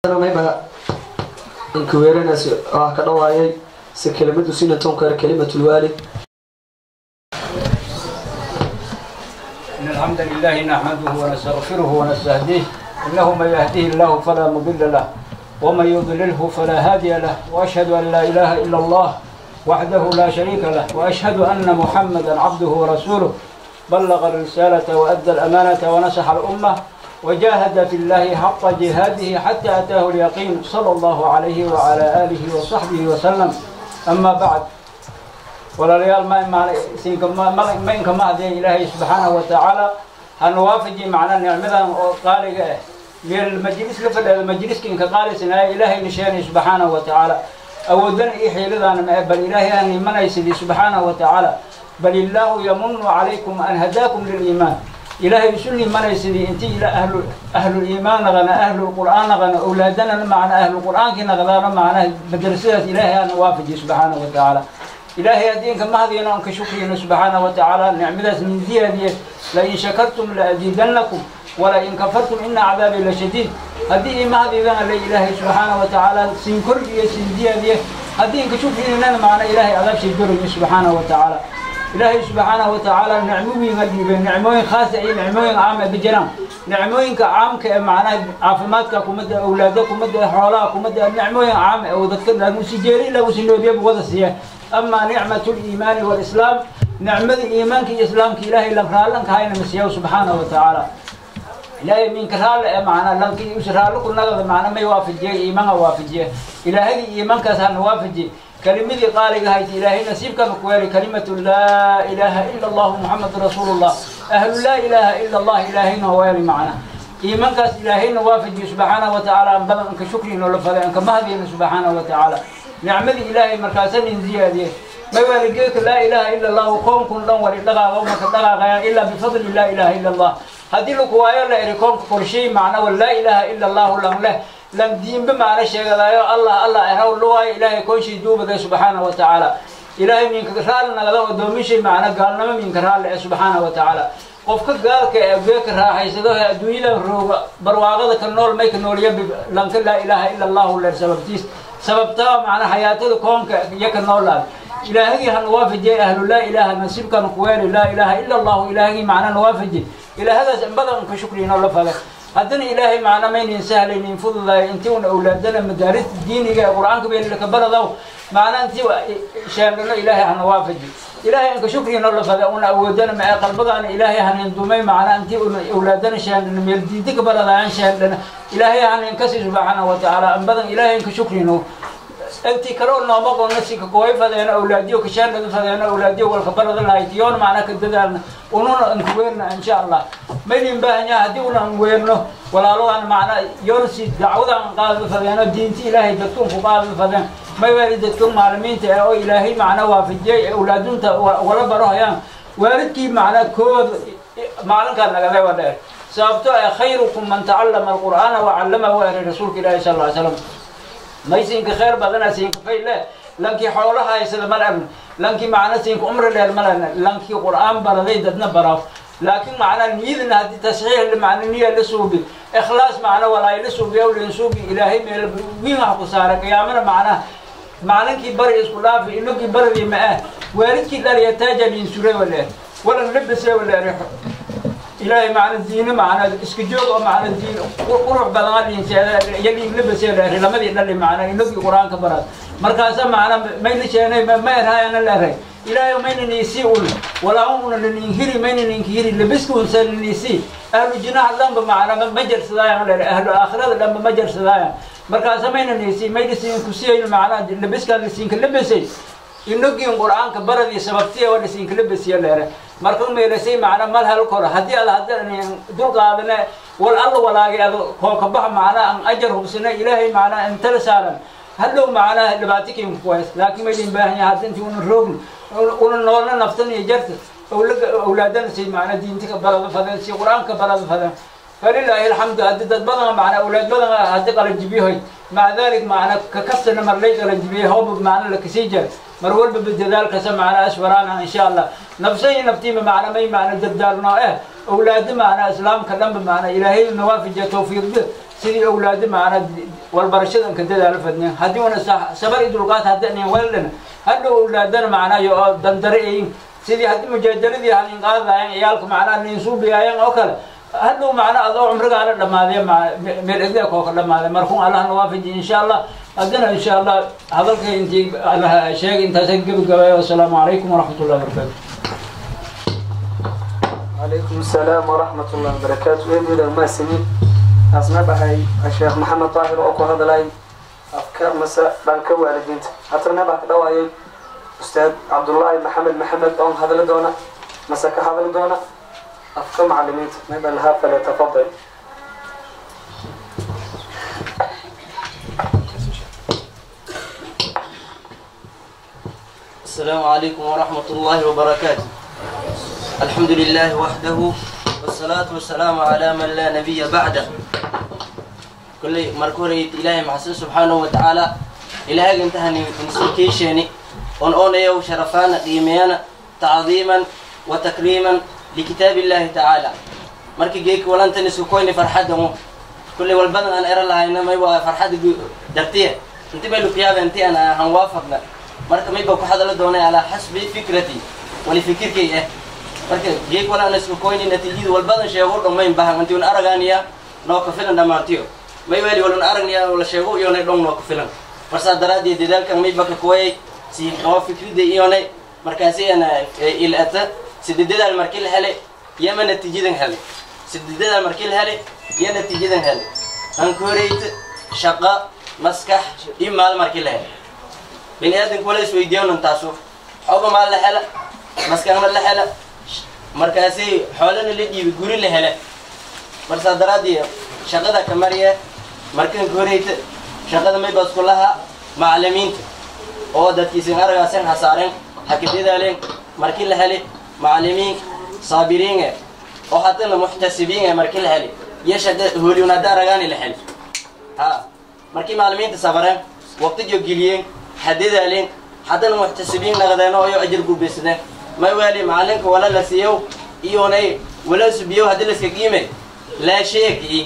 mayba inkuweeranaas ah ka dhawaayay se kelimadu sina tonkar kelimatulwaalid إن الحمد لله نحمده ونستغفره ونستهديه إنه من يهديه الله فلا مضل له ومن يضلله فلا هادي له وأشهد أن لا إله إلا الله وحده لا شريك له وأشهد أن محمدا عبده ورسوله بلغ الرسالة وأدى الأمانة ونصح الأمة وجاهد في الله حق جهاده حتى أتاه اليقين صلى الله عليه وعلى آله وصحبه وسلم أما بعد walaalayaal ma inka mahadeen ilaahay subxaanahu watacaala hana waafaji macnaa nicmadan oo qaaliga ah meel majlis la fadhaada majliska inka qaalisanaya ilaahayna sheenay subxaanahu watacaala awoodana iyo xiiladaana ma bal ilaahay aan imanaysidii subxaanahu watacaala bal illaahu yamunu calaykum an hadaakum liliimaan ilaahay isu nimanaysidii inti ila ahlu ahluliimaan naqana ahlulqur'aan naqana awlaadana macna ahlulqur'aankii naqdaana macnaha madrasadaas ilaahay aana waafaji subxaanahu watacaala ilaahay addiinka mahadiyana aan ka shukriyno subxaana wa tacaala nicmadaas min ziyaadiye lain shakartum laadiidannakum walain kafartum ina cadaabii lashadiid haddii ii mahadiidana la ilaahay subxaana wa tacaala siin korgiyo siin ziyaadiye haddii inka shukrinana macna ilaahay adaabshay doroyo subxaana wa tacaala ilaahay subxaana wa tacaala nicmooyinka dhiibay nicmooyin khaasa iyo nicmooyin caama bijiraan nicmooyinka caamka ee macnaha caafimaadka kumada awlaada kumada xoolaha kumada nicmooyin caama ee dadka lagusijeeri lagusinoobiyabu wada siiya أما نعمة الإيمان والإسلام نعمة إيمانك إسلامك إلهي لم رالنك هاي نمسيه سبحانه وتعالى إلهي من كرال معنا لنك يسرال كل نقض معنا ما يوافجيه إيمان وافجيه إلهي إيمانك سان وافجيه كلمة قال هاي إلهي نسيبك مكوالي كلمة لا إله إلا الله محمد رسول الله أهل لا إله إلا الله إلهي نوالي معنا إيمانك إلهي نوافجيه سبحانه وتعالى أن بدأ أنك شكري نولفذي أنك مهدي سبحانه وتعالى nicmadii ilaahay markaasa nin ziyaadiye mawaligeeka laa ilaaha ila allahu koonkun dhan wari dhaqaaqa umaka dhaqaaqayaan ilaa bifadli laa ilaaha ila allah haddii laku waayo la eri koonka korshay macna wa laa ilaaha ila allahu lan leh lan diinba macna sheegadaayo allah allah eraw luwaayo ilaahay koonshay duubaday subxaana wa tacaala ilaahay minka raali nagada odoomishay macna gaalnimo minka raali eh subxaana wa tacaala qofka gaalka ee geeka raaxaysado ee adduunyada rooga barwaaqada ka nool may ka nooliya lanka laa ilaaha ila allahu leer sababtiis sababtaa macna xayaatada koonka iyo ka noolaad ilaahagii ha nawaafajiye ahlu laa ilaaha nasiibkan kuweeli laa ilaaha ila allahu ilaahagii macna nawaafaji ilaahadaas in badan ka shukriinoo la fada haddana ilaahay macna maynin sahlaynin fududaay intii una awlaadana madaaris diiniga ee qur-aanka beelilaka baradaw macna intii sheendhano ilaahay ha nawaafaji ilaahay inka shukriinoo la fada una awoodana mae qalbadaana ilaahay hanin dumay macna intii una awlaadana sheendhano meel diinta ka baradaayan sheendhana ilaahay hanin kasi subxaana wa tacaala in badan ilaahay inka shukriino intii kale oo nooma qonna si ka kooy fadeena awlaadiyo ka sheendhada fadeena awlaadiyo walka barada lahayd yoona macna ka dadaalna ununa inka weerna insha allah maydin baahanyaa haddii una an weerno walaaladan macna yoona si dacwadan qaadada fadeeno diinti ilaahay dadkun ku qaadada fadeen may waali dadka maalimiinta ee oo ilaahay macna waafajiyey ee awlaadunta wala baro hayaan waalidkii macna kood maalinkaa nagaday waa dheer sababto ee khayrukum man tacallama alqur'aana wacallamahu eray rasuulka ilaahi sal lla ly slam maysinka khayr badana siinka fayle lankii xoolaha haysada mal arn lankii macna siinka umri dheer mal lankii qur'aan baraday dadna baraaf laakiin macna niyadna haddii tasxiix macna niya la suubi ikhlaas macna walaay la suubi awlin suubi ilaahay meel wiin wax ku saara qiyaamana macna maalinkii bari isku dhaafi inagii baradii ma ah waalidkii dhaliya taaja liin suray wale walan labase wale ilaahay macna diine macna iska joog oo macna diin qurux badan liinseeda iyo liin labase leeray lamadii dhali macna inagii qur-aanka barad markaasa macna mayna sheenay ma erhaayana leeray ilaahay mayna niisi un walaahum una laniinhiri mayna niinkihiri labiska unsa laniisi ahlu jinaha dhanba macna ma jarsadaayan leeray ahlu aakhirada dhanba ma jarsadaayan markaasa mayna niisi mayna siin kusiyay macna labiskaa lasiinka labasay inagin qur-aanka baradii sababtiya waa lasiinka labasiya leere marka meelasay macna mal hal koro haddii ad hadda dul qaadane wal alla walaagay ad kooka bax macna an ajar hubsana ilaahay macna intala saaran hadhow macna dhibaatikin kuways laakiin maydin baahan yahay hadda intii una roogin una noolna naftan iyo jarta awlaadana say macna diintika barada fadeen si qur-aanka barada fadeen فلله الحمد هدي دد بدن معنا أولاد بدن هدي قال جبيه مع ذلك معنا ككسر مر لي قال جبيه هو معنا لك سيجر مرول بالجدال كسر معنا أسورانا إن شاء الله نفسي نفتي معنا ما معنا جدالنا إيه أولاد معنا إسلام كلام معنا إلهي النوافج توفيق به سيدي أولاد معنا walbarashadan ka dadaalo fadnin haddii una sabar iyo dulqaad haddanin weldhan hadhow ulaadana macnayo oo dandare ayin sidii haddii mujaajaladii halin qaadayan ciyaalka macnaha ninsuubiyayan oo kale hadhow macna adoo cumrigaana dhamaadee meel egdaa koo ka dhamaaday markuun allahna waafaji insha allah haddana insha allah hadalka intii allah sheegay intaasa gebagabayo wasalaamu calaykum waraxmat ullahi wabarakaatu عليكم السلام ورحمة الله وبركاته وين ما سنين أسمع بهاي الشيخ محمد طاهر أكو هذا لاي أفكار مساء بانك والدين حتى نبع دواي أستاذ عبد الله محمد محمد أم هذا لدونا مساك هذا لدونا أفكار معلمين ما لها فليتفضل السلام عليكم ورحمة الله وبركاته الحمد لله وحده والصلاة والسلام على من لا نبي بعده كل مركوري إلهي محسن سبحانه وتعالى إلهي انتهى نسكيشيني on onayow sharafaana qiimeeyana tacdiiman wa takriiman likitaab illaahi tacaala markii geeki walantan isku koyni farxadamo kulley walbadan aan era lahayna may waa farxada dartiya inti bay lukiyaaba inti aan han waafaqna marka may ba ku hadala doonay alaa xasbi fikrati wali fikirkay ah marka geek wala aan isku koyni natiijada walbadan sheego dhomayn bahan inti un aragaaniya noo ka filan dhammaantiyo may weli walan aragniya la sheego iyonay dhong noo ka filan marsaa daraaddeed dadaalkan may baka kuwayay si oo fikrida iyonay markaasi ana ilata sidedadaal markii la helay yama natiijadan helay sidedadaal markii la helay iyo natiijadan helay aan ku horeyta shaqa maskax iyo maal markii la helay bini aadanku wala isweydiiyonan taasu xooga maal la hela maskaxna la hela markaasi xoolana la dhiibi guri la hela marsaa daraadii shaqada ka mariya markan ka horeyta shaqada may basku laha macalimiinta oo dadkiisin aragaasen hasaaren hakadadaaleen markii la heli macalimiin saabiriinge oo haddana muxtasibiinge markii la heli iyo shaqa hooliun hadda aragaani la heli ha markii macalimiinta sabareen waqtijo geliyeen hadadaaleen haddana muxtasibiin naqdeen oo iyo ajir gurbaysadeen may waali macalinka wala la siiyow iyonay wala subiyow haddii laska qiime laa sheeki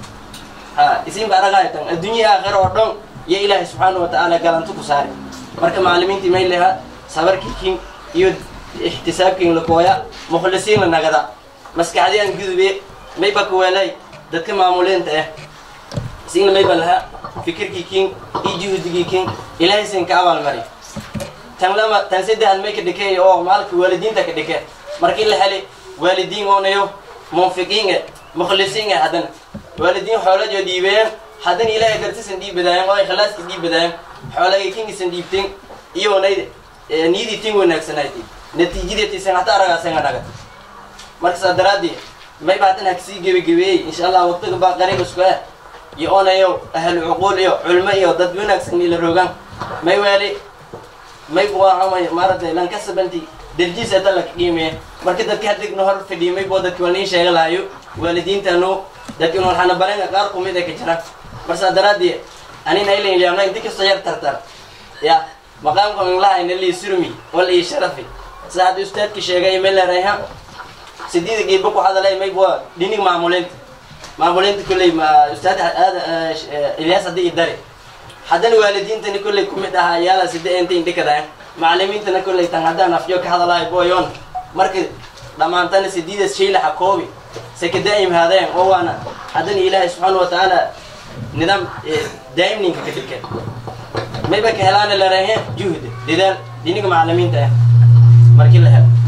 ha isinba aragaytan adduunya aakhira oo dhan iyo ilaahay subxaana wa tacaala galanto ku saari marka macalimiintii may leha sabarkikin iyo ixtisaabkin lakooya mukhlisiin la nagada maskaxdiyaan gudube may ba kuweelay dadka maamuleenta ah isina may ba laha fikirkikin iyo juhdigikin ilaahay sin ka abaalmari tan lama tan saddexaad may ka dhikey oo maalka waalidiinta ka dhike markii la heli waalidiin oonayo munfiqiinga mukhlisiinga haddana waalidiin xoolajo dhiibeen haddana ilaahay dartisan dhiibadaayeen oo ikhlaaska dhiibadaayeen xoolagay kingisan dhiibteen iyoonay niyadii tin wanaagsanayti natiijadeetiisan hata aragaasenga dhaga marka saa daraadii may baa tan haksii gebagebeeyey insha allah waqtiga baa qariib isku ah iyo onayo ahlu cuquul iyo culmo iyo dad wanaagsan ila rogaan may waali may buahamay maaragtay lankasabanti darjiis ata la qiimeeye marka dadka hadigno hor fadhiyo may boo dadki walniin sheega lahayo waalidiintanu dadki nool xana barenga qaar kumid ay ka jiraan marsaa daraadii anina ilayn liamna inti kastoo yar tartar ya maqaamka inlahayna lii surmi wal ii sharafi sida hadda ustaadki sheegay melerayha sideeda geedba ku hadalay may bua dhinig maamuleynta maamuleynta kolley ma ustaad ilyaas haddii i dari haddana waalidiintani kolley kumid ahaa yaala sida enta indhikadayan macalimiintana kolley tan haddaan afyo ka hadalahay boyon marka dhammaantana sideedas shaylaxa koobi sekadaa'im haadeen oo waana haddana ilaahay subxaana wa tacaala nidaam daa'im ninka ka dhigeen mayba ka helaana larahe juhd dadaal dhiniga macalimiinta ah markii la helo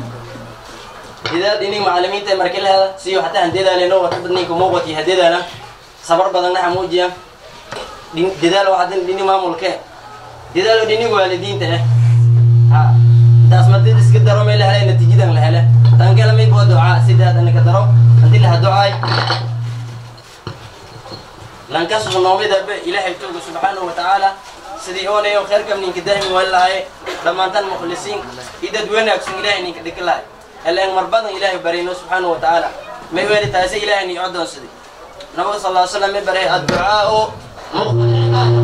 dadaal dhiniga macalimiinta ah markii la helo siyo hataa handedaaleno wata ninka muuqat iyo hadedaalan sabar badanna hamuujiya dadaal oo haddana dhinig maamulke dadaal oo dhiniga waalidiinta ah ha intaas madid iska daro may la helay natiijadan la hele tan kale may boo ducaa sidaad anaka daro hadii laha ducaay lankasoo noomidaba ilaahay tooga subxaanahu watacaala sidii oonayo khayrkam ninka daa'im waan lahay dhammaantan mukhlisiin iyo dad wanaagsan ilaahay ninka dhika lahay heleen mar badan ilaahay barayno subxaanahu watacaala may weeli taasi ilaahay nii codoonsaday nabiga sal lla slam may baray adducaau muqbal cibaada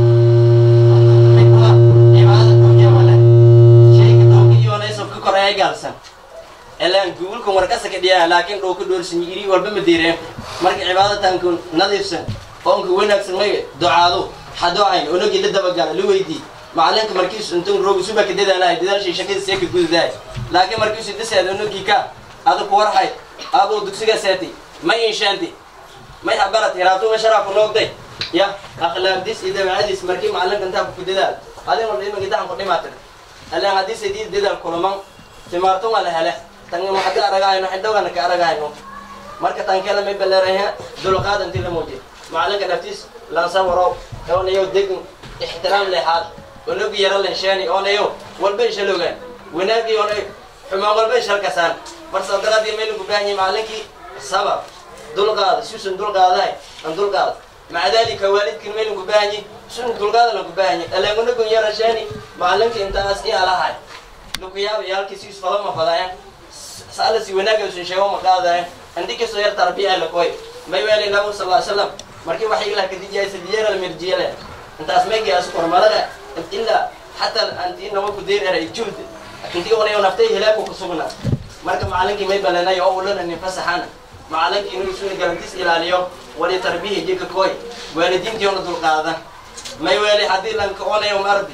cibaada dunya wale shayka doonka iyoonayso ka koreeya gaalsan elaan guulkan warkasa ka dhiyaa laakiin dhoo ka dhoorsan iri walba ma diireen marka cibaadatanku nadiifsan oonka wanaagsan may ducaado xadoocayn onogii la dabagala la weydii macalinka markiisu intun roog suba ka dadaalahay dadaashii shaqada see ka gududahay laakiin markiisu dhiseed onogii ka adu ku warhay aduu dugsiga seeti may inshaanti may habarat hiraatuga sharafu noogday ya akhlaaqdiis iyo dabeecadiis markii macalinka intaa ku dadaal adin walba imanka daxan ku dhimaatir alaan haddii sidii dadaal kulaman timaartun waa la hele tan hadii aragahayno xidhowgana ka aragahayno marka tan kale may baleerahe dulqaad intii la muujiy macalinka dhaftiis lansa warow oonayo degin ixtiraam lehaad onogi yara lenshaani oonayo walba ishalogaan wanaagii oonay xumaan walba ishalkasaan marsa daraadii maylagu baahanyi macalinkii sabab dulqaada susun dulqaadahay an dulqaada maca dalika waalidkin maylagu baahanyi sun dulqaada lagu baahanyi aleengunagun yara shaani macalinka intaas i alahay lukuyaaba yaalkiisi isfadama fadaayan saalasi wanaagaysun sheego ma qaadayan andi kastoo yar tarbiya lakoy may weeli nabigu sal ly slam markii waxay ilah kadijiyay sadiyara mirjiyale intaas maygi asu kormalada ilaa xataa anti nama ku deer era juhd intii onayo naftay hilaaku kusugna marka macalinkii may balanayo oo ulana nin fasaxana macalinkii inuu isuna garantis ilaaliyo wali tarbiya jika koy waalidiintii ona dulqaada may weeli haddii lanka onayo mardi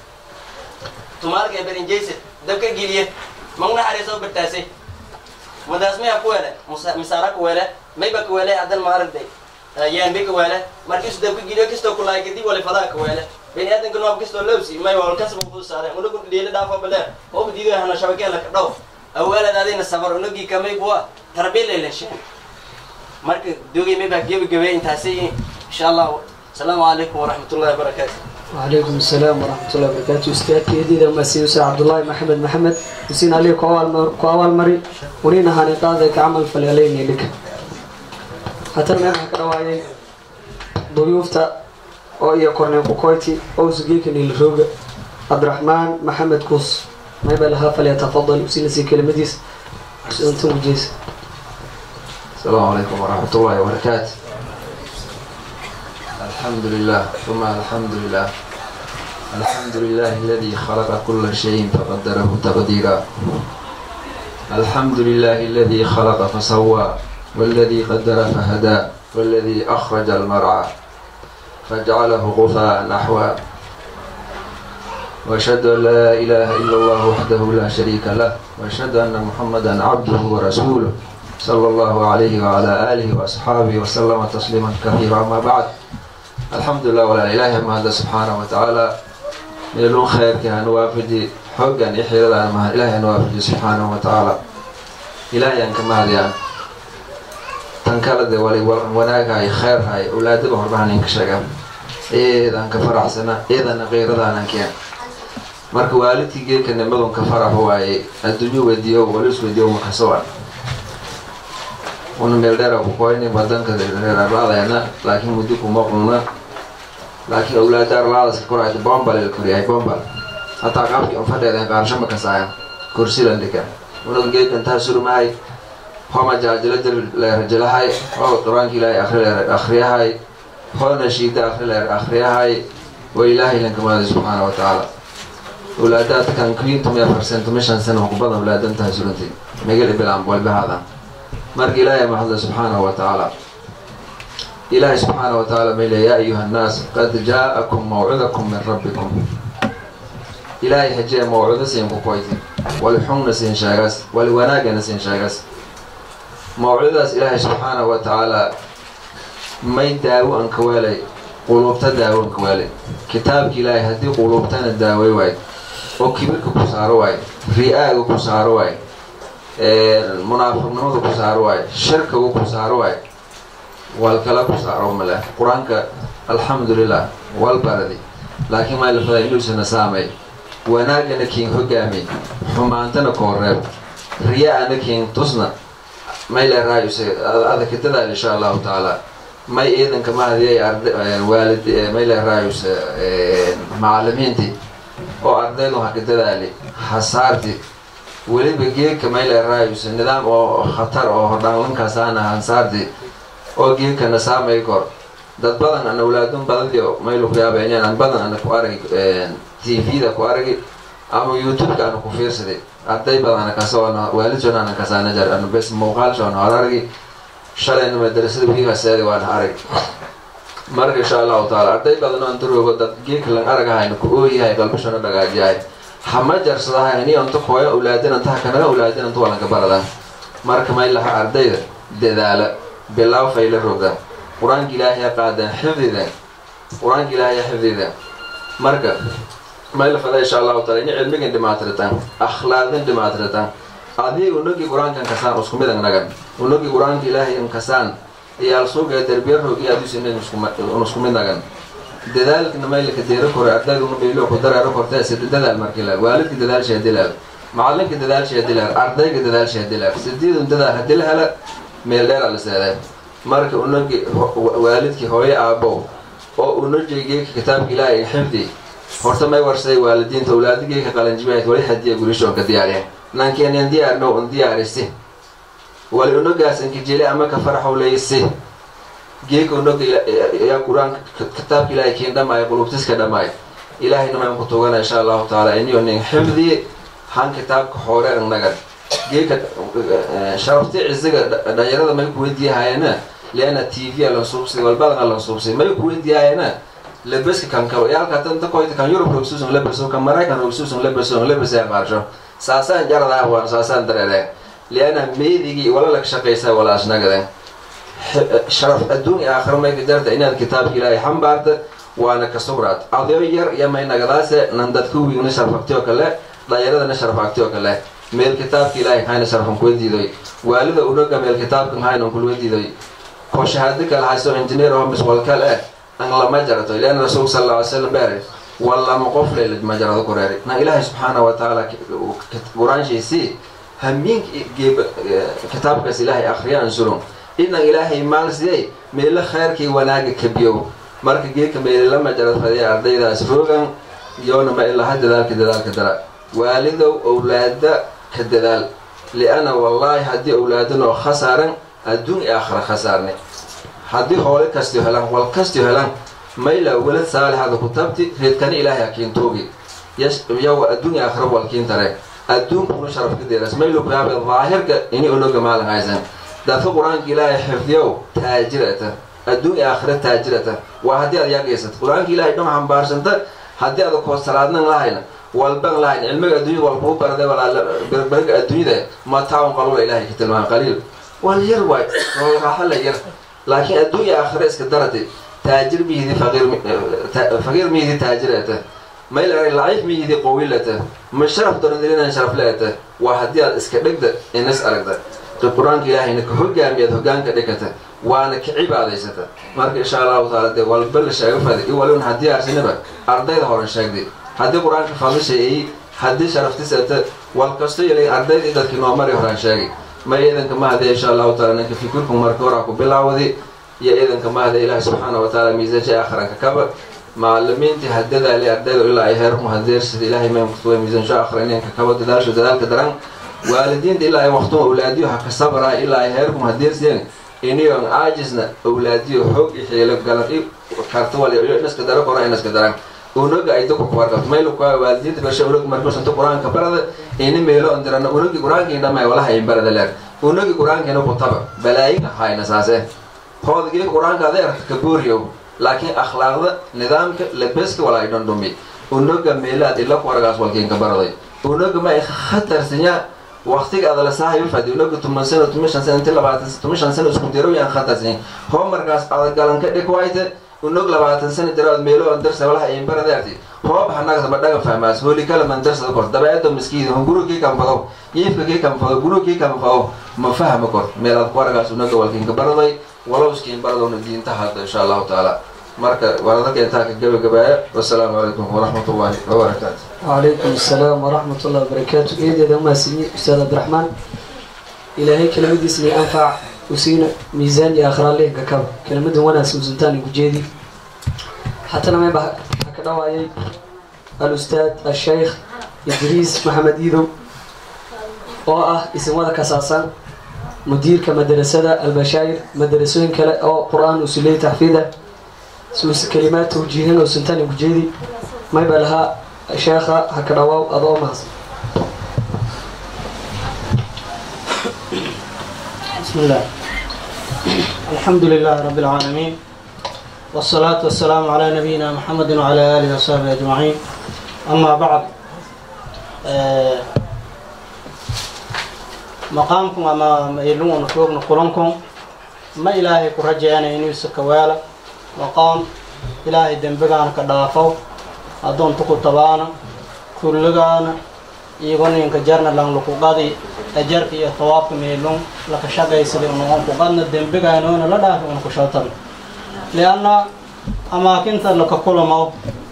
tumaalka ee berinjayse dabka geliye magna xariisoo bartaasay madaas maya ku wele misaara ku wele mayba ku wele hadan maaragday yaanbe ka wele markiisu dabka geliyo kastoo kulaay kadib wali fadaa ka wele bini aadanka noob kastoo lowsi may wal kasba fudusaade unagu dhiila dhaafo bale oo diido hana shabakeela ka dhow awaalad adina sabar unagii kamay buwa tarbiya leeleshe marka dogay may baa gebagabe intaasi insha allah asalaamu calaykum waraxmatullahi wabarakaatu وعليكم السلام ورحمة الله وبركاته أستاذ كيدي لما سيوسى عبد الله محمد محمد وسين عليه كوال مري ورينا هاني قاضي كعمل فليلين لك حتى ما يحكي رواية ضيوفتا أو إيا كورني كوكويتي أو زقيك الروج عبد الرحمن محمد كوس ما يبقى لها فليتفضل وسين سي كلمة ديس أنتم جيس السلام عليكم ورحمة الله وبركاته الحمد لله ثم الحمد لله الحمد لله الذي خلق كل شيء فقدره تقديرا الحمد لله الذي خلق فسوى والذي قدر فهدى والذي أخرج المرعى فجعله غثاء نحوا وأشهد أن لا إله إلا الله وحده لا شريك له وأشهد أن محمدا عبده ورسوله صلى الله عليه وعلى آله وأصحابه وسلم تسليما كثيرا أما بعد الحمد لله ولا إله ما هذا سبحانه وتعالى يلون خير كان وافدي حقا يحيى لنا ما إله وافدي سبحانه وتعالى إلهي أنك ما هذا تنكالد ولي وناك هاي خير هاي أولاد بهربان إنك شغال إيه أنك فرح سنة إيه أنا غير ذا أنك يعني marka waalidkii geedka nimadun ka farax waaye adduunyo weydiiyo walis weydiiyo makasawaa una meel dheera ku koyni wadanka reerarlaadayna laakiin muddo kuma qulna laakiin awlaada arlaadaska korayta bombal la koriyahay bombal hataa qaabkii un fadheedeen qaarsho ma kasaayan kursilan dhigan unaga geedkan taa surmahay homa jaajila leerajalahay oo qur-aanka ilaahay akri akhriyahay hoona shiida akri leer akhriyahay wa ilaahay lankamaada subxaana wa tacaala awlaadaadkan kuyintumia farsentumi shan sana ku badan awlaadantahay surantay megal ibilaan walbahaada marka ilaahay mahadla subxaanahu wa tacaala ilaahay subxaana wa tacaala may leeya ya ayuha annaas qad jaa-akum mawcidakum min rabbikum ilaahay hajee mawcido siin ku koyti wali xunna siin sheegas wali wanaagana siin sheegas mawcidadaas ilaahay subxaanahu wa tacaala may daawo an ka weelay quluubta daawo an ka weelay kitaabka ilaahay haddii quluubtana daaway waayo oo kibirka ku saaro waayo ri-aaga ku saaro waayo munaafiqnimada ku saaro waayo shirkiga ku saaro waayo walkala ku saaro male qur-aanka alxamdulilah wal baradi laakiin maa lafada inuusana saamay wanaagana kiin hogaamay xumaantana kooreeb riya-ana kiin tusna may leeraayuse adakadadaal insha allahu tacaala may ciidanka mahadiyay waalid may leeraayuse macalimiintii oo ardaydu haka dadaali hasaarti weliba geedka may leeraayuse nidaam oo khatar oo hordhaanlankaasana hansaarti oo geedkana saamay kor dad badan an awlaadun badadiyo maylu ku yaabeyneen an badan ana ku aragi t v-da ku aragi ama youtube-ka ana ku fiirsaday arday badana kasoona waalidsoona ana kasaana jar ana bes muuqaalshoona hor aragi shalayna madarasada wiigaseedi waana arag marka insha allahu taala arday badan oo inta roogo dad geekalan aragahayna ku ooyahay qalbishana dhagaajiyahay hama jarsadahay ini anta hooyo awlaadin antaha kanaga awlaadin anta walanka baradaan marka may laha ardayda dadaala bilaaw fayla rogaan qur-aanka ilaahay qaadaan xifdideen qur-aanka ilaahay xifdideen marka may la fada insha allahu taala ini cilmigan dhimaatiritaan akhlaaqdan dhimaatiritaan adii unagi qur-aankan kasaan isku mid nagan unagi qur-aanka ilaahay in kasaan iyaal suuga derbiya roog iyo adus in isku mid nagan dadaalkana maylka deero kore ardayduna meelo ku dareero kortee sida dadaal markilaal waalidka dadaal sheedilaal macalinka dadaal sheedilaal ardayga dadaal sheedilaal sideedun dadaal hadii la hela meel dheera la seedee marka unagi waalidkii hooyo aabow oo unajigeyka kitaabka ilaahay xifdi horta may warsaday waalidiinta awlaadigeyka qalanjibahayd wali hadiya gulishoonka diyaariya nankeenan diyaarno un diyaarisi wali unagaas inkijeli ama ka faraxow leysi geeka unaga yaa qur-aanka kitaabka ilaahay kiin dhamaayo qulubtiska dhamaayo ilaahayna maan ku tugana insha allahu taala iniyo nin xifdi han kitaabka xoore nagan geeka sharafti cisiga dhalinyarada may kuweydiyahayeena leana t v lan suubsay walbadana lan suubsay may kuweydiyahayeena labeska kan kabo yaalka danta koyta kan yurub rogsuusun labeso kan maraykan rogsuusun labeso labesaya qaarsho saasaan jaradaa waan saasaan dareereen liana meedigii wala lag shaqaysaa walaasnagaden sharaf adduun iyo aakhira mayka jarta inaad kitaabka ilaahay xambaarta waana ka sugraad adoo yar iyo may nagadaase nan dadka wiigna sharfagti oo kale dhalinyaradana sharfagti oo kale meel kitaabka ilaahay hayna sharfan kuwa diidoy waalida unaga meel kitaabka haynan kulwa diidoy ko shahaado kale hayso engineer oo miswalkal eh an lama jarato liana rasuulka sal alla alay slam beere wallama qof leelid ma jarado kureeri na ilaahay subxaana wa tacaala qur-aanshiisii hamiinka geeb kitaabkaas ilaahay akhriyaan surun inan ilaahay maal sidey meelo khayrkii wanaaga kabiyow marka geedka meelilama jarad fadaya ardaydaas roogan yoona ma ilaha dadaalka dadaalka dara waalidow owlaada ka dadaal liana wallaahi haddii owlaadanoo khasaaran adduun i aakhira khasaarne haddii hoole kastio helan wal kastio helan mayla welad saalixada ku tabti reedkani ilaahay akiintoogi yawa adduun i aakhira walkiin tare adduunkuna sharafka deeras maylo kuyaabe daahirka ini onoga maalin haysan dadka qur-aanka ilaahay xifdiyow taajirata adduun iyo aakhira taajirata waa haddii aad yaagaysata qur-aanka ilaahay dham xambaarsanta haddii aad koosalaadnan lahayna walban lahayn cilmiga adduunyada wal kuu barade walaaberberga adduunyada mataaun qalula ilaahay ka tilmaama qaliil wal yar waay oo raaxa la yar laakiin adduun iyo aakhira iska darate taajir miyidi faqiir miyidi taajirata mayla laciif miyidi qowilata ma sharaf dorandirinaan sharaf leeta waa haddii aad iska dhegda inas aragda qur-aanka ilaahayna ka hogaamiyaad hogaanka dhigata waana ka cibaadaysata marka insha allahu taala dee walba la sheega fada i walin haddii arsinaba ardayda horan sheegday haddii qur-aanka fadishaeey haddii sharaftisata wal kasto yelay ardayda dadkii noo mari horaan sheegay ma iidanka mahadee insha allahu taala ninka fikirku marka horaa ku bilaawday iyo iidanka mahadee ilaahi subxaana wa taala miisansha aakhiranka kaba macalimiintii hadadaali ardayda ilaa ay heerku hadeersida ilaahay maymkutuwa miisansho akhrininka kaba dadaasho dadaalka daran waalidiinta ilaa ay waqtuma awlaadiyo ha ka sabraa ilaa ay heerkum hadeerseen iniyon aajisna awlaadiyo xoog i xiilo galan i karta wal inaska daro kora inaska daran unaga ay dadku ku warqabto maylu kuwa waalidiinta basha unag markusanto qur-aanka barada ini meelo on dirana unagi qur-aankii dhamay walaha in barada leer unagi qur-aankiina ku taba balaayin ahayna saase hoodagii qur-aanka adeerta ka booriyow laakiin akhlaaqda nidaamka labeska wala ay dhandhumi unaga meelaad ila ku argaas walkiinka baraday unaga ma ay khatarsinya waqtiga adala saahayo fadi unaga tuman sano tuman shan sano inti labaatan tuman shan sano isku diro yaan khatarsinya homarkaas adagalan ka dhig wayte unog labaatan sano jiraad meelo on darsa walaha in baradeerti hoob hanagda badhaga fahmaas hooli kala man darsada kor dabeedo miskiid hon gurugkii kanfado yiifka kii kanfado gurugkii kanfado ma fahma kor meelaad ku argaas unaga walkiinka baraday walowskiin baradowna diinta hadda insha allahu tacaala marka waradalka intaa ka gabagabaaya wasalaamu calaykum waraxmat ullahi wabarakaatu وعليكم السلام ورحمة الله وبركاته إيدي ذا ما سمي أستاذ عبد الرحمن إلهي كلمة اسمي أنفع وسينا ميزان يا آخر الله ككب كلمة وانا سوزنتاني وجيدي حتى لما يبقى هكذا وعي الأستاذ الشيخ إدريس محمد إيدو وآه اسم هذا كساسان مدير كمدرسة البشاير مدرسين كلا أو قرآن وسلية تحفيظه سوس كلمات توجيهين وسنتاني وجيدي ما يبقى لها sheekha ha ka dhawaaw adoo mahadsan بسم الله الحمد لله رب العالمين والصلاة والسلام على نبينا محمد وعلى آله وصحبه أجمعين أما بعد آه، مقامكم أما يلون نشوفنا كلنكم ما إلهي كرجعنا إنيس كوالا مقام إلهي دنبغانا كدافو أدون تكو تبانا كلغانا iyagona inka jarna lang lukuqadi ajarka iyo tawaabka meelun laka shaqaysada unoqon kuqadna dembigaynoona la dhaafi una kushootan lianna amaakinta laka kulamo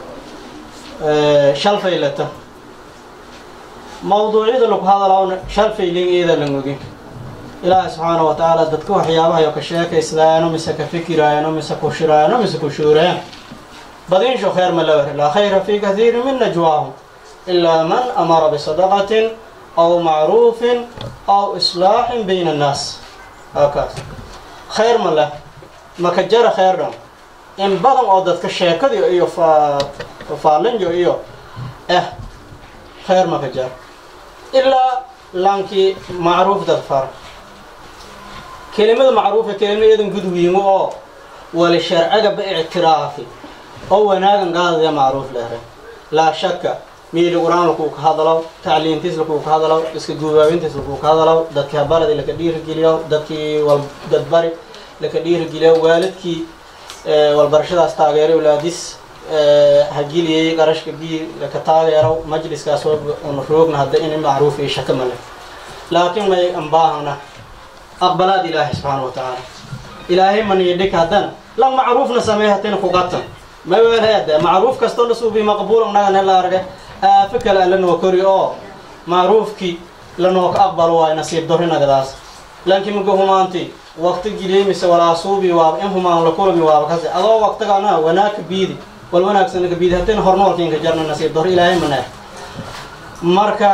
shalfaylata mawduucyada laku hadalawna shalfaylin iyada langogin ilaahi subxaana wa tacaala dadka waxyaabahayo ka sheekayslaayano mise ka fikiraayano mise ku shiraayano mise ku shuurayaan badinsho kheer ma lawar laa khayra fi kathiiri min najwaahum إلا من أمر بصدقة أو معروف أو إصلاح بين الناس هكذا خير من له ما كجرى خير دم إن بدن أو دتك الشيكة دي إيو فا فالن جو إيو إيه خير ما كجرى إلا لانكي معروف دفر كلمة معروفة كلمة يدن قد ويمو أو ولشرع باعترافي أو وناغن قاضي معروف له لا شك miili qur-aan lakuu ka hadalow tacliintiis lakuu ka hadalow iska guubaabintiis lakuu ka hadalow dadkii habaradi laka dhiirigeliyo dadkii dadbari laka dhiirigeliyo waalidkii walbarashadaas taageeray walaadis hagiliyey qarashka bii laka taageero majliskaas una roogna hadda in macruuf iyo shaka male laakiin may ambaahana aqbalaad ilaahi subxaana wa tacaala ilaahay maniyadhik haddan lan macruufna sameey hatina kugatan ma weelheede macruuf kastoo la suubi maqbuul nagan hela arge aafo kale aan lanoo kori oo macruufkii lanoo ka aqbalo waay nasiib dorinagadaas laakiin muga humaanti waqti giliyey mise walaa suubi waaba in humaan la kulami waaba kasi adoo waqtigana wanaagka biidi wal wanaagsan ka biidi haddayna hornoolkiinka jarna nasiib dor ilaahay manaa marka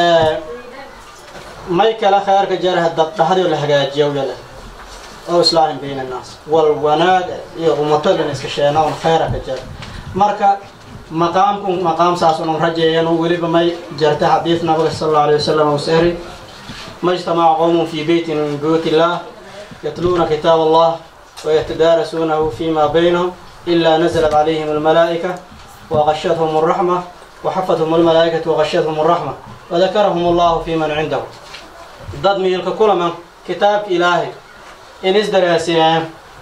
may kale kheerka jaraha dad dhaxdii la hagaajiya yale oo islaahin bayna annaas wal wanaag iyo ummatadana iska sheena un kheyra ka jara marka maqaamku maqaam saas unun rajeeyan weliba may jarta xadiis nabiga sal allahu alayhi wasalam uu sehri ma ijtamaca qowmun fi beytin min buyuuti illah yatluuna kitaab allah ويتدارسونه فيما بينهم إلا نزلت عليهم الملائكة وغشتهم الرحمة وحفتهم الملائكة وغشتهم الرحمة وذكرهم الله في من عنده ضد ميلك كل من كتاب إلهي إن إزدراسيان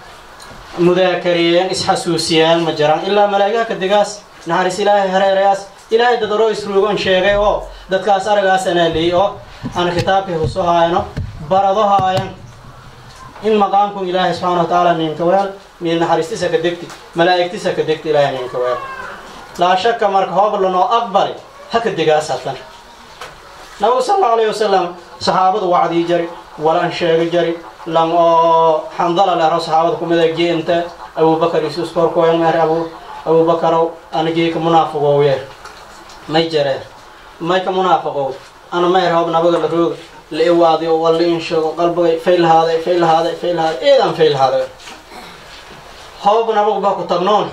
مذاكريان إسحسوسيان مجران إلا ملائكة كدقاس نحرس إلهي هريرياس إلهي ددرو يسروغون شيغي أو ددكاس أرغاس أنا لي أو أنا كتابي حسوها بردوها آيان in maqaamku ilaahay subxaana wa tacaala ninka weel mid naxariistiisa ka degti malaa'igtiisa ka degti ilaahay ninka weel laa shaka marka hoob lanoo aqbali ha ka degaasatan nabigu sal allahu alayhi wasalam saxaabadu wacdii jari walan sheegi jari lan oo xandala lehro saxaabada kumida geenta abubakar isuus korkoyan meer abu abubakarow anigeeka munaafiqow yeer may jareer may ka munaafiqow ana meer hoob nabiga la rooga la iwaadiyo walla in sheego qalbigay faylhaaday faylhaaday faylhaaday eedaan faylhaaday hoob nabagu baa ku tagnoon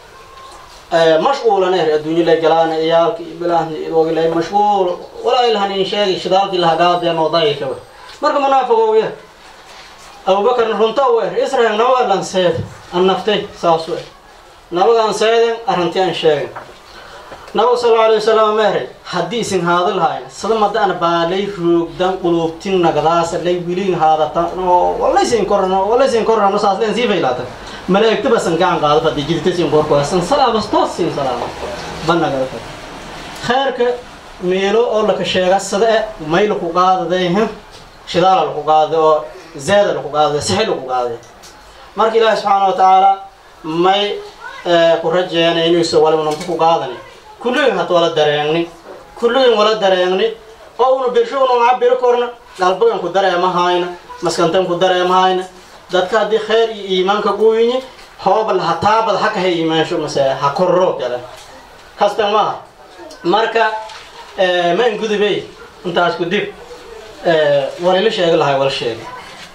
mashquulan er adduunyo lay galaana iyaalki iyo bilaahni wagilay mashquul walaa ilahan in sheegi shidaalkii lahagaadeen oo dayika we marka munaafiqo we abubakarna runta weer israel naba lan seed an naftay saas we nabagaan seeden arrintii aan sheegin nabigu sal allau alay wasalam meeray haddii isin haada lahayn sada madaan baalay roogdan quluubtin nagdaasa lay wilin haadatan oo walaysin korano walaysin korano saas leen sii faylaatan malaa'igta basan gacan qaado fadhi jiditasin korkoosan salaabas toos siin salaama banagada fad khayrka meelo oo laka sheega sada e may laku qaadaday shidaala laku qaadaday oo zeeda laku qaadaday sixi laku qaadaday marka ilaahi subxaana wa tacaala may ku rajeena inuusa waliba namta ku qaadani kulligin had wala dareegni kulligin wala dareegni oo una birsho una cabiri korna qalbigan ku dareemahayna maskantan ku dareemahayna dadka haddii khayr iyo iimaanka guuyinyi hooba hataabad haka ha iimaansho mase ha korro gala kasta maaha marka ma in gudubey intaas ku dib walila sheegi lahay wala sheegi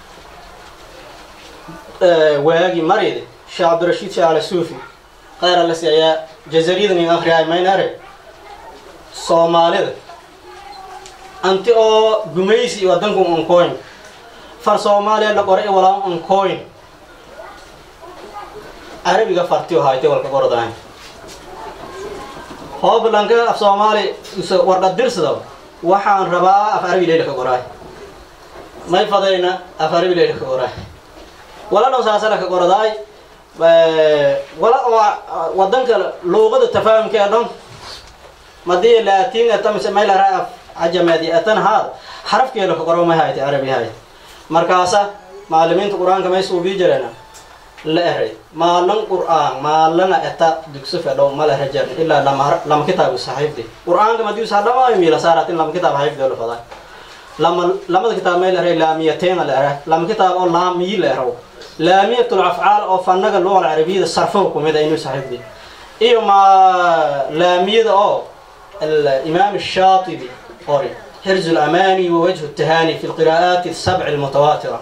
waagi maride sheekh cabdirashiid sheekh ala suufi khayr alasi ayaa jazariyadan in akriyaay maynare soomaalida anti oo gumaysi iyo wadanku onkoyn far soomaaliya la qoray walaa onkoyn carabiga fartiyo haytay walka qordahay hooblanka af soomaali warqad dirsada waxaan rabaa af carabi leyla ka qoraay may fadayna af carabi leyla ka qoraay wala dhow saasana ka qordaay wala wadanka luuqada tafaahumka ee dhan madii laatiin ata mise may laraa af cajameedi atan haad xarafkeela ka qoro may haytay carabi hayt markaasa macalimiinta qur-aanka may suubii jireena la eray maalin qur'aan maalina eta dugsi fedhow mala rajan ilaa lama lama kitaabu saxiifdi qur'aanka madius hadhamaayo miila saaratin lama kitaab xaifdi la fadaa lama lamada kitaab may la eray laamiyateena la era lama kitaab oo laamiyi la eraw laamiyatul afcaal oo fanaga luqa carabiyada sarfaha kumid a inuu saxiifdi iyo ma laamiyada oo الإمام الشاطبي قري حرز الأماني ووجه التهاني في القراءات السبع المتواترة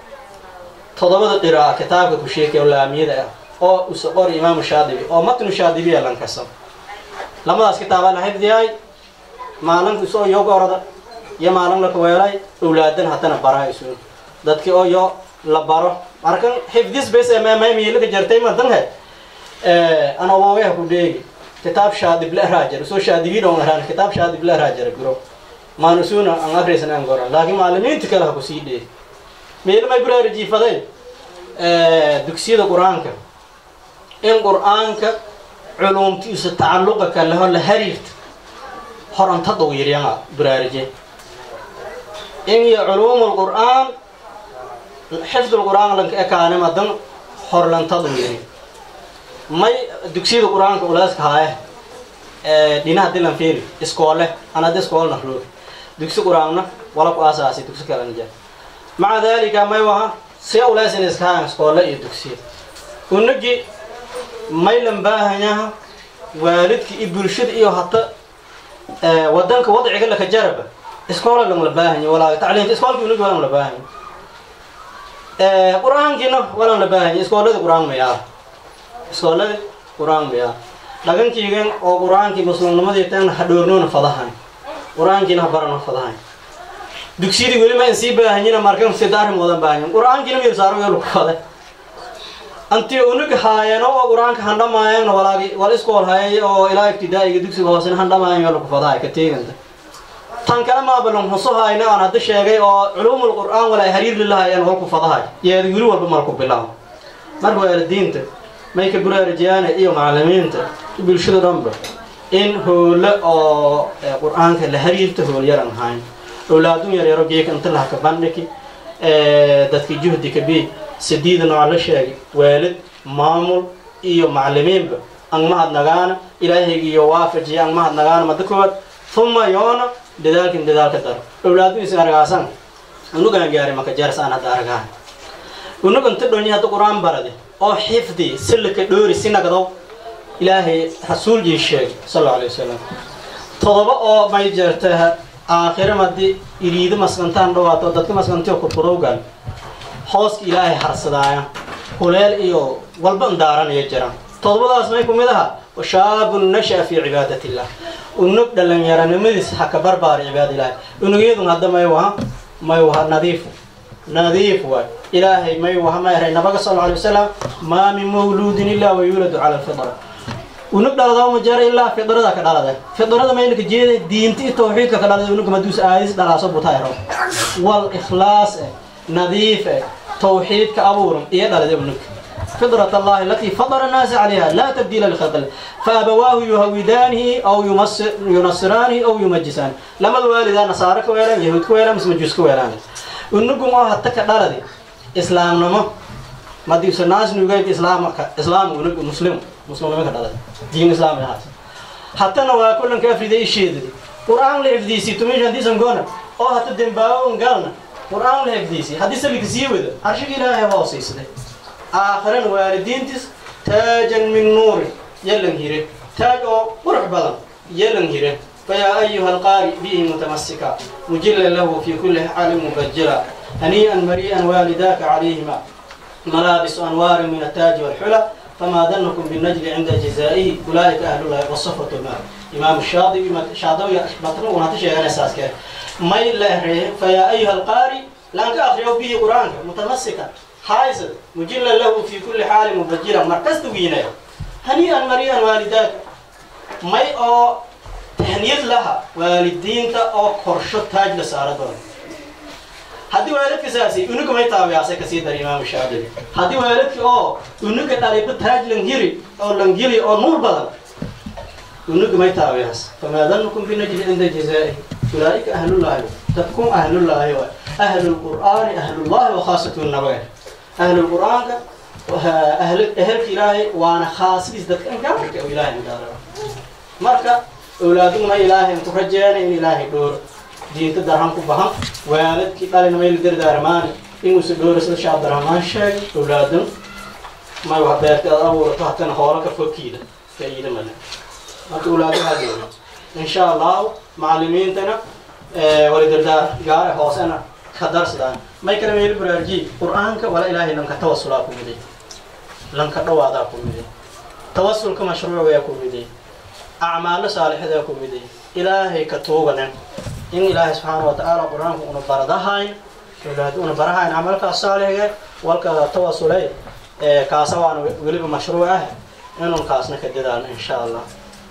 تضبط قراءة كتابك كشيك ولا أميدة أو أسقور إمام الشاطبي أو متن الشاطبي لن كسم لما داس كتابة لحفظ هاي ما لن كسو يوغ أرد يا ما لن لك ويلاي أولادن حتى نبرا يسون دادك أو يو لبارو مركن حفظيس بس ما ما يميلك جرتي مدن هاي أنا واوي هكو ديجي kitaab shaadib la raajar soo shaadibiin oo ahaan kitaab shaadib la raajar guro maanusuna aan akhrisan aan goran laakiin macallimiinta kale ha ku sii dhee meel may guraar jiifaday ee dugsiyada quraanka in quraanka culumtiisa tacalluqa ka laho la xiriirta horanta dhow yaryama buraarije in ya culumul quraan xifdul quraan lanka ekaane madan horlanta dhow yaryama may dugsiyada qur-aanka ulaaska haaye dhinaha dilan fiiri iskoole an hadda iskoolna roog dugsi qur-aanna wala ku aasaasi dugsi kalena jaa maca dalika may waha see ulaasin iska haayan iskoole iyo dugsiya unagi maylan baahanyaha waalidka iyo bulshada iyo hata wadanka wadciga laka jaraba iskoola lang la baahanya walaa tacliimta iskoolka unagi walan la baahanya qur-aankiina walan la baahanya iskoolada qur-aan mayaa iskoolada qur-aan miyaa dhagankiigan oo qur-aankii muslimnimadii tan ha dhoornoona fadahan qur-aankiina ha barano fadahan dugsiyadii weli ma in sii baahanyina markan sidaari moodan baahanyin qur-aankiina miyuu saaro yolu fade anti unug haayano oo qur-aanka handhamaayana walaagi wal iskool hayay oo ilaa ibtidaa'iga dugsiga hoosena handhamaayan yolu fadahay ka teeganta tan kale maabalon huso hayna aan hadda sheegay oo culumul qur-aan walaa hariir lilahayaan walku fadahay yeeda weli walba malku bilaabo marka waalidiinta may ka buraarijiyaana iyo macalimiinta bulshada dhanba in hoole oo qur-aanka la hariirta hool yaran ahayn awlaadun yaryaro geeka inta laha ka bandhigi dadka juhdi ka bi sidiida nooc la sheegay waalid maamul iyo macalimiinba ang mahad nagaana ilaahayga iyo waafajiya ang mahad nagaana mada koowaad uma yoona dadaalkin dadaalka daro awlaadun isin argaasan unugaan gaari maka jaarsaan hadda argaha unug inta dhonyi hadda qur-aan barade oo xifdi silika dhoori si nagdo ilaahay rasuulkii sheegay sal alla alay wasalam todoba oo may jeerta aakhire madi iriido maskantaan dhawaato dadka maskantiyo kurkurowgan hooska ilaahay harsadaaya huleel iyo walba indaaranaya jiraan todobadaas may ku mid aha washaabun nasha fi cibaadat illah unug dhalinyaranimadiis ha ka barbaari cibaada ilaahay unugyadun hadda may waha may waha nadiif nadiif waay ilaahay may waha ma eray nabaga sal alay wasalam maa min mawluudin ilaa wayuuladu cala alfitra unug dhalada ma jara ilaa fidrada ka dhalada fidrada maynaka jeeda diinta iyo tawxiidka ka dhalada unug maduus aadis dhalaaso butayro wal ikhlaas eh nadiif eh tawxiidka abuuran iyo dhalada unug فطرة الله التي فطر الناس عليها لا تبديل لخلق الله فأبواه يهودانه أو يمصر ينصرانه أو يمجسانه لما الوالدان نصارى كويلان يهود كويلان مس مجوس كويلان ونقوم هتا كدالدي إسلام نما ما دي سناس نيجي إسلام إسلام ونق مسلم مسلم ما كدالدي دين إسلام يا حتى نوا كلن كافر دي شيء دي قرآن لحفظي سي تمي جندي سنقونا أو حتى دمباو نقالنا قرآن لحفظي سي حديث اللي كسيوه ده عرش إلهي واصي سده آخرا والدينتس تاجا من نور يلن هيره تاج أو قرح بلن يلن هيره فيا أيها القارئ به متمسكا مجلا له في كل حال مبجلا هنيئا مريئا والداك عليهما ملابس أنوار من التاج والحلى فما ظنكم بالنجل عند جزائه أولئك أهل الله والصفة الماء إمام الشاطبي شاطبي مطلوب ونحن شيئا أساس ما فيا أيها القارئ لأنك أخرجوا به قرآنك متمسكا haysad mujilla lahu fi kulli xaalin mubajiran markasta wiinaya hanii'an mariyan waalidaaka may oo tahniyad laha waalidiinta oo korsho taaj la saara doona haddii waalidka saasi unuga may taabiyaasay kasii dar imaamu shaafici haddii waalidka oo unuga dhaliba taaj langhiri oo langhili oo nuur badan unuga may taabiyaas famaa danukum binajli cinda jazaa'ihi ulaa'ika ahlullaahi dadkum ahlullaahi wa ahlulqur'aani ahlullaahi wa khaasatu nabaga ahlulqur'aanka ahl ehelka ilaahay waana khaasidiis dadka gaarka oo ilaahay gaara marka awlaaduna ma ilaahay ku rajeena in ilaahay dhooro diinta darhan ku bahan waalidkii dhalina mayla dardaarmaani inuusa dhooro sida sheekh abdiraxmaan sheegay awlaadan may wax beerta aad abuurato hatana hoola ka fokiida faa'iida male marka awlaadaha dhooro insha allahu macalimiintana wala dardaar gaare hoosena ka darsadaan may kala meel baraajiy qur'aanka wala ilaahay lanka tawasulaa ku miday lanka dhawaadaa ku miday tawasulka mashruuciyaa ku miday acmaalo saalixadaa ku miday ilaahay ka tuuganen in ilaahay subxaana wa tacaala qur-aanka una baradahayn awlaad una barahayn camalkaas saalixiga walka tawasulay kaasa waana weliba mashruuc ah inun kaasna ka dadaalno insha allah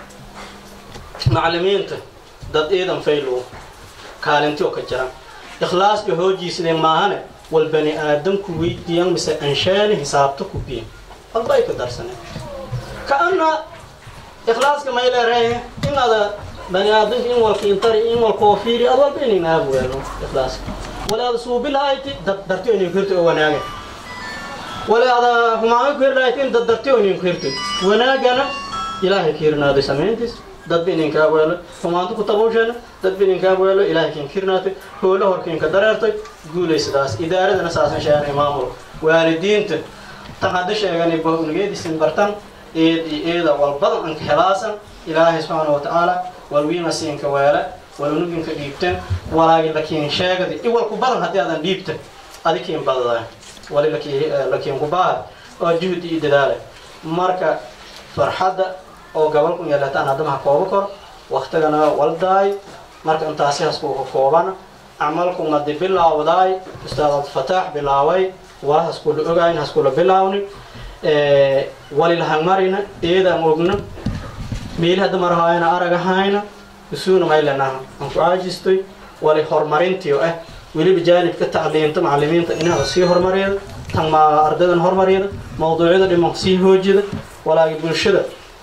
macalimiinta dad iidan faylow kaalinti oo ka jiran ikhlaas iyo hoojiiside maahane wal bani aadamku weydiiyan mise anshaani hisaabta ku biin walba ay ka darsaneen kaana ikhlaaska may leerehe in ada bani aadamka in walka intari in walka oo fiiri ad walba inin aabu weelo ikhlaaska wala ada suubilahayti dad darti inin kirti oo wanaaga wala ada humaano kirlahayti in dad darti oo inin kirti wanaagana ilaahay kiirnaaday samayntiis dadba ininkaa weelo humaanto ku tabuusheena dadba ininkaa weelo ilaahay kiin kirnaatay hoola horkiinka dareertay guulay sidaas idaaradana saasan sheeganay maamulka waalidiinta tan hadda sheeganay bahunigeedisin bartan eed iyo eeda walbadan anka helaasan ilaahay subxaana wa tacaala walwiima siinka weele walunuginka dhiibten walaagi lakiin sheegadi iwalku badan haddii aadan dhiibta adi kiin badada wali lakiin kubaaha oo juhdi iyo dadaala marka farxadda oo gobolku yeelataan haddama ha kooba kor waktigana waldaay marka intaasi hasku ka koobana camalku madi bilaawdaay ustaad abdifataax bilaaway wala haskula ogayn haskula bilaawni walilhangmarina eedaan ogna meeli hadda marhaayana aragahayna isuuna maylanaha aan ku caajistoy wali horumarintii oo ah weliba jaanibka tacliinta macalimiinta inaada sii horumariyada tan ma ardaydan horumariyada mawduucyada dhiman sii hoojida walaagi bulshada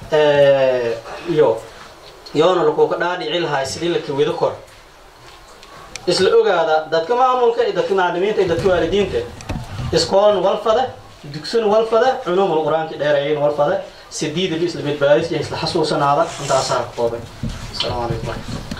iyo yoona lakuuka dhaadhici lahay sidii la kawido kor isla ogaada dadka maamulka iyo dadka macalimiinta iyo dadka waalidiinta iskoolan walfada dugsun walfada culuumul qur-aanka dheereeyin walfada sidiidaba isla badbaadis iyo isla xasuusanaada intaasaa ka koobay asalaamu calaykum